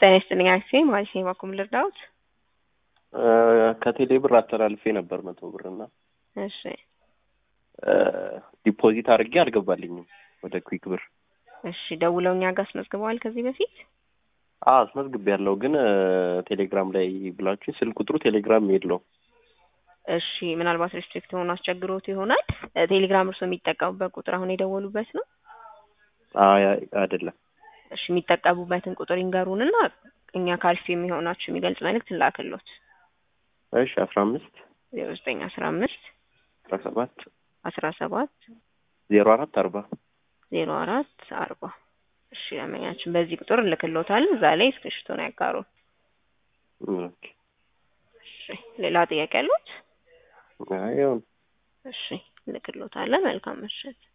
ጤና ይስጥልኝ አክሴ ማለት ነው። ባኩም ልርዳውት? ከቴሌ ብር አስተላልፌ ነበር መቶ ብር እና እሺ ዲፖዚት አድርጌ አልገባልኝም ወደ ኩዊክ ብር። እሺ ደውለው እኛ ጋር አስመዝግበዋል ከዚህ በፊት? አዎ አስመዝግቤ ያለው ግን ቴሌግራም ላይ ብላችሁ ስልክ ቁጥሩ ቴሌግራም የለው። እሺ ምናልባት ሬስትሪክት ሆኖ አስቸግሮት ይሆናል። ቴሌግራም እርሶ የሚጠቀሙበት ቁጥር አሁን የደወሉበት ነው? አይ አይደለም። እሺ የሚጠቀሙበትን ቁጥር ይንገሩንና እኛ ካልፍ የሚሆናችሁ የሚገልጽ መልእክት እንላክሎት። እሺ አስራ አምስት ዜሮ ዘጠኝ አስራ አምስት አስራ ሰባት አስራ ሰባት ዜሮ አራት አርባ ዜሮ አራት አርባ እሺ ለመኛችን በዚህ ቁጥር እንልክሎታል። እዛ ላይ እስክሪብቶን ያጋሩ። ኦኬ እሺ ሌላ ጥያቄ ያሉት? አይ ይሁን። እሺ እንልክሎታለን። መልካም ምሽት።